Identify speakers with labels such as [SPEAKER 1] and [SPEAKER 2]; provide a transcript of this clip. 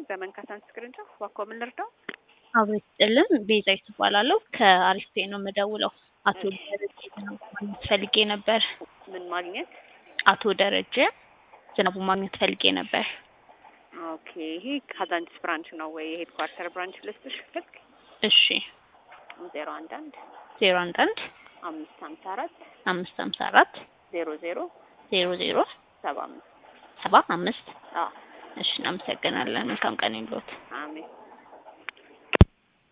[SPEAKER 1] ዘመን ካሳንስ ቅርንጫፍ እባክዎ ምን ልርዳው?
[SPEAKER 2] አብሮ ይስጥልን ቤዛዊት እባላለሁ ከአሪፍ ፔ ነው የምደውለው። አቶ ደረጀ ዝናቡ ማግኘት ፈልጌ ነበር።
[SPEAKER 1] ምን ማግኘት?
[SPEAKER 2] አቶ ደረጀ ዝናቡ ማግኘት ፈልጌ ነበር።
[SPEAKER 1] ኦኬ ይሄ ካዛንቺስ ብራንች ነው ወይ የሄድ ኳርተር ብራንች ልስጥሽ? ልክ
[SPEAKER 2] እሺ
[SPEAKER 1] ዜሮ አንድ አንድ
[SPEAKER 2] ዜሮ አንድ አንድ
[SPEAKER 1] አምስት ሀምሳ አራት
[SPEAKER 2] አምስት ሀምሳ አራት
[SPEAKER 1] ዜሮ ዜሮ
[SPEAKER 2] ዜሮ ዜሮ
[SPEAKER 1] ሰባ አምስት
[SPEAKER 2] ሰባ አምስት
[SPEAKER 1] አዎ
[SPEAKER 2] እሺ እናመሰግናለን። መልካም ቀን ይሁንልዎት።
[SPEAKER 1] አሜን